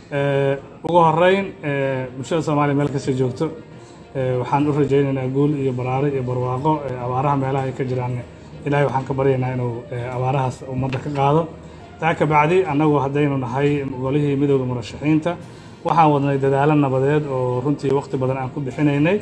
ugu horeyn bulshada soomaaliya meel kasta joogto waxaan u rajaynaynaa guul iyo baraare iyo barwaaqo abaaraha meelaha ay ka jiraan ilaahay waxaan ka baryaynaa inuu abaarahaas ummadda ka qaado taa ka bacdi annagu haddaynu nahay golihii midowda murashaxiinta waxaan wadnay dadaalo nabadeed oo runtii waqti badan aan ku bixinaynay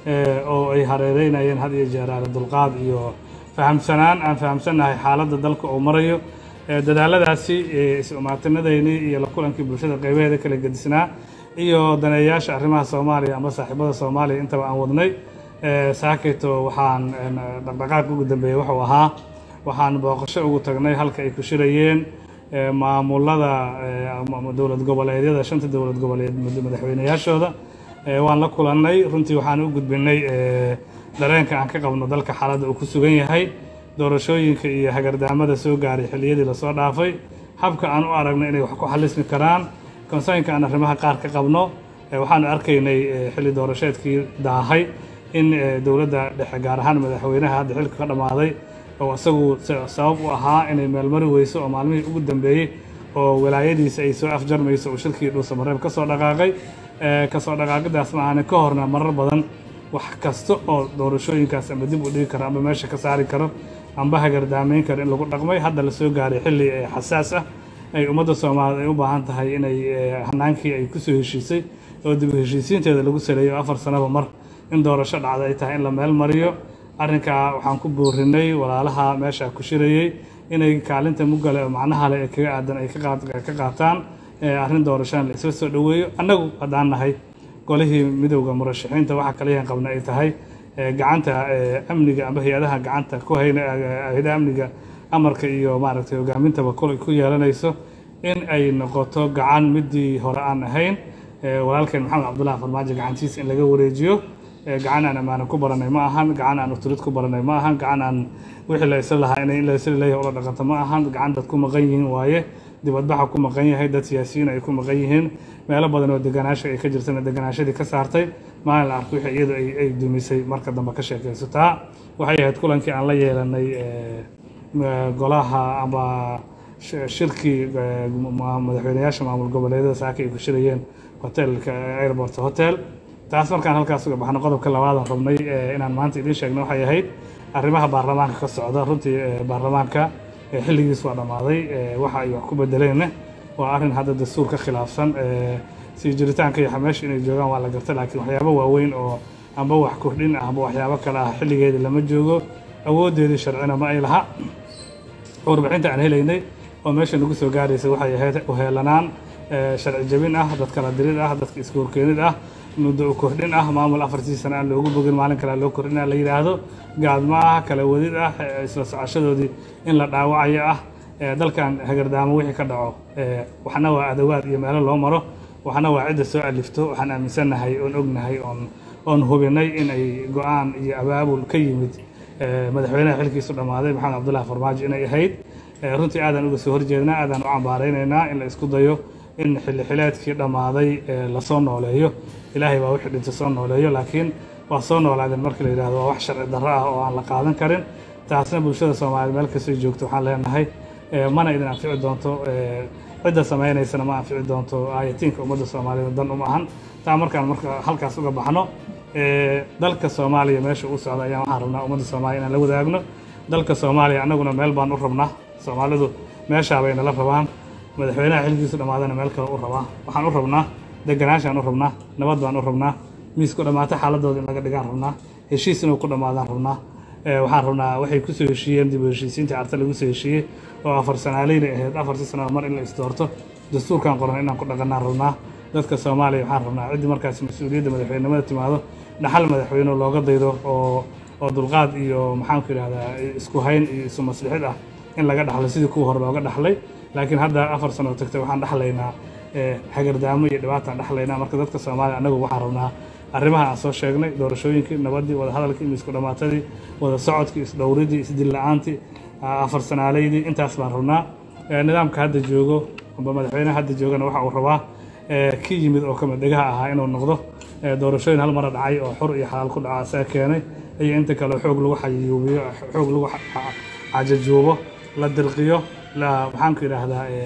oo ay hareereynayeen had iyo jeer aale dulqaad iyo fahamsanaan aan fahamsannahay xaaladda dalka uu marayo dadaaladaasi is-umaatinadaynii iyo la kulankii bulshada qaybaheeda kala gedisnaa iyo daneeyaasha arrimaha soomaaliya ama saaxiibada soomaaliya intaba aan wadnay saakayto waxaan dhaqdhaqaaq ugu dambeeyey wuxuu ahaa waxaan booqasho ugu tagnay halka ay ku shirayeen maamulada dowlad goboleedyada shanta dowlad goboleed madaxweyneyaashooda waan la kulannay runtii waxaan u gudbinay dareenka aan ka qabno dalka xaaladda uu ku sugan yahay doorashooyinka iyo hagardaamada soo gaaray xilliyadii lasoo dhaafay habka aan u aragno inay wax ku xalismi karaan konsaynka aan arrimaha qaar ka qabno waxaanu arkaynay xilli doorasheedkii daahay in dowladda dhexe gaar ahaan madaxweynaha hadda xilka ka dhammaaday oo isagu sabab u ahaa inay meelmari weyso oo maalmihii ugu dambeeyey oo walaayadiisa ay soo afjarmayso uu shirkii dhuusamareeb ka soo dhaqaaqay kasoo dhaqaaqidaas ma aanin ka horna marar badan wax kasta oo doorashooyinkaas ama dib u dhigi karo ama meesha ka saari karo amba hagardaamayn karo in lagu dhaqmay hadda la soo gaaray xilli xasaas ah ay ummadda soomaaliyeed ay u baahan tahay inay hanaankii ay kusoo heshiisay oo dib u heshiisiinteeda lagu saleeyo afar sanaba mar in doorasho dhacda ay tahay in la meel mariyo arrinkaa waxaan ku boorinay walaalaha meesha ku shirayey inay kaalinta mugale oo macnaha leh ee kaga aadan ay ka qaataan arrin doorashana la isla soo dhoweeyo annagu haddaan nahay golihii midowda murashaxiinta waxaa kaliyan qabna ay tahay gacanta amniga amba hay-adaha gacanta ku hayna hay-adaha amniga amarka iyo maaragtay hogaamintaba kul ku yeelanayso in ay noqoto gacan midii hore aan ahayn walaalkeen maxamed cabdullahi farmaajo gacantiisa in laga wareejiyo gacan aan ammaano ku baranay ma ahan gacan aan utulid ku baranay ma ahan gacan aan wixii la isla lahaa inay in la isla leeyahay ula dhaqanto ma ahan gacan dad ku maqan yihiin waaye dibadbaxa ku maqan yahay dad siyaasiyiin ay ku maqan yihiin meelo badan oo deganaasha ay ka jirtana deganaashadii ka saartay maalin la arko wixii iyadu ay dumisay marka dambe ka sheekayso taa waxay ahayd kulankii aan la yeelanay golaha ama shirkii madaxweyneyaasha maamul goboleedyada saaka ay ku shirayeen hotelka airport hotel taas markaan halkaas uga baxno qodobka labaadan rabnay inaan maanta idiin sheegno waxay ahayd arrimaha baarlamaanka ka socda runtii baarlamaanka xilligiis waa dhammaaday waxa ay wax ku bedeleenna waa arrin hadda dastuur ka khilaafsan sii jiritaanka iyo meesha inay joogaan waa la garta laakiin waxyaabo waaweyn oo amba wax kordhin ah amba waxyaabo kale ah xilligeedii lama joogo awooddeedii sharcina ma ay laha warbixinta aan helaynay oo meesha nagu soo gaaraysa waxay ahayd uheelanaan sharci jabin ah dad kala dirid ah dadka iska horkeenid ah muddo u kordhin ah maamul afartii sano aan loogu bogin maalin kale loo kordhina la yidhaahdo gaadma ah kala wadid ah isla socoshadoodii in la dhaawacayo ah dalkan hagardaamo wixii ka dhaco waxna waa adawaad iyo meelo loo maro waxna waa cidda soo alifto waxaan aaminsannahay oon ognahay oon oon hubinay in ay go-aan iyo abaabul ka yimid madaxweynaha xilkiisu dhammaaday maxamed cabdullahi farmaajo inay ahayd runtii aadaan uga soo horjeednaa aadaan u cambaaraynaynaa in la isku dayo in xilli xileedkii dhammaaday lasoo nooleeyo ilaahay baa wixii dhinta soo nooleeyo laakiin waa soo noolaadeen marka la yidhahdo waa wax sharci darro ah oo aan la qaadan karin taasna bulshada soomaaliyeed meel kastay joogto waxaan leenahay mana idin anfici doonto cidda samaynaysana ma anfici doonto aayatiinka ummadda soomaaliyeed dan uma ahan taa markaan marka halkaas uga baxno dalka soomaaliya meesha uu socda ayaan waxaan rabnaa ummadda soomaaliya inaan la wadaagno dalka soomaaliya annaguna meel baan u rabnaa soomaalidu meeshaa bay nala rabaan madaxweynaha xilkiisu dhammaadana meel kale u rabaa waxaan u rabnaa deganaashaan u rabnaa nabad baan u rabnaa miis ku dhammaata xaaladooda in laga dhigaan rabnaa heshiis inuu ku dhammaadaan rabnaa waxaan rabnaa waxay kusoo heshiiyeen dib u heshiisiintii carta lagu soo heshiiyey oo afar sanaaleyna ahayd afartii sanada mar in la isdoorto dastuurkan qoran inaan ku dhaqanaan rabnaa dadka soomaaliya waxaan rabnaa ciddii markaas mas-uuliyadda madaxweynenimada timaado dhaxal madaxweyne looga daydo oo oo dulqaad iyo maxaanku yidhahdaa isku hayn iyo isu maslixid ah in laga dhaxlo sidii kuwa hore looga dhaxlay laakiin hadda afar sano tagtay waxaan dhaxlaynaa hagardaamo iyo dhibaataan dhaxlaynaa marka dadka soomaaliya annagu waxaan rabnaa arrimaha aan soo sheegnay doorashooyinkii nabaddii wadahadalkii iyo isku dhammaatadii wada socodkii isdhowridii isdilla-aantii afar sanaaleydii intaas baan rabnaa nidaamka hadda joogo amba madaxweynaha hadda joogana waxa uu rabaa ki yimid oo kamid dhegaha ahaa inuu noqdo doorashooyin hal mara dhacay oo xor iyo xalaal ku dhaca asaa keenay iyo inta kale xoog lagu xayuubiyo xoog lagu cajajuubo la dirqiyo la maxaanku yidhaahdaa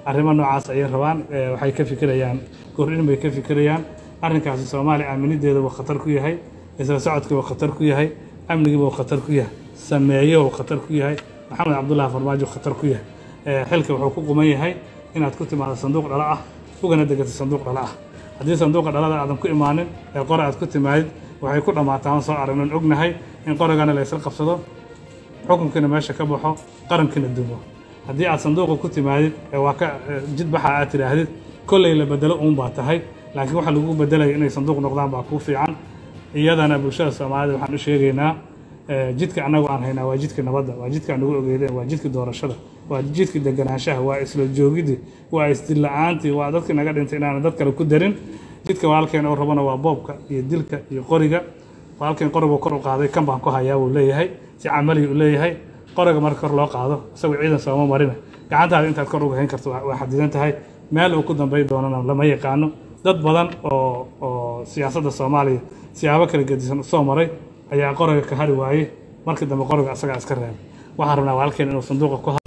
arrimo noocaas ayay rabaan Eh, waxay ka fikirayaan kordhin bay ka fikirayaan arrinkaasi soomaaliya aaminideeda uu khatar ku yahay isla socodkii uu khatar ku yahay amnigiiba uu khatar ku yahay sameeye uu khatar ku yahay maxamed cabdullaahi farmaajo khatar ku yahay Eh, xilka wuxuu ku quman yahay inaad ku timaado sanduuq dhala ah ugana degato sanduuq dhala ah haddii sanduuqa dhalada aadan ku imaanin ee qore aad ku timaadid waxay ku dhammaataa aan soo aragnon ognahay in qorigana la isla qabsado xukunkiina meesha ka baxo qarankiina dumo haddii aad sanduuqa ku timaadid ee waa ka eh, jid baxa aad tidhaahdid kolley la bedelo uun baa tahay laakiin waxa lagu bedelaya inay sanduuq noqdaan baa kuu fiican iyadana bulshada soomaalida waxaan u sheegaynaa eh, jidka annagu aan haynaa waa jidka nabadda waa jidka nagu ogeydeen waa jidka doorashada waa jidka deganaanshaha waa isla joogidii waa isdilla-aantii waa dadkii naga dhintay inaanan dad kale ku darin jidka walaalkeen oo rabana waa boobka iyo dilka iyo qoriga walaalkeen qorigu kor u qaaday kan baan ku hayaa wuu leeyahay si camali uu leeyahay qoriga marka kor loo qaado isagoo ciidan sooma marina gacantaada intaad kor uga hayn karto waa waa xadidan tahay meel uu ku dambayn doonana lama yaqaano dad badan oo oo siyaasadda soomaaliya siyaabo kala gedisan u soo maray ayaa qoriga ka hari waayey markii dambe qoriga asagaa iska reebay waxaan rabnaa walaalkeen inuu sanduuqa ku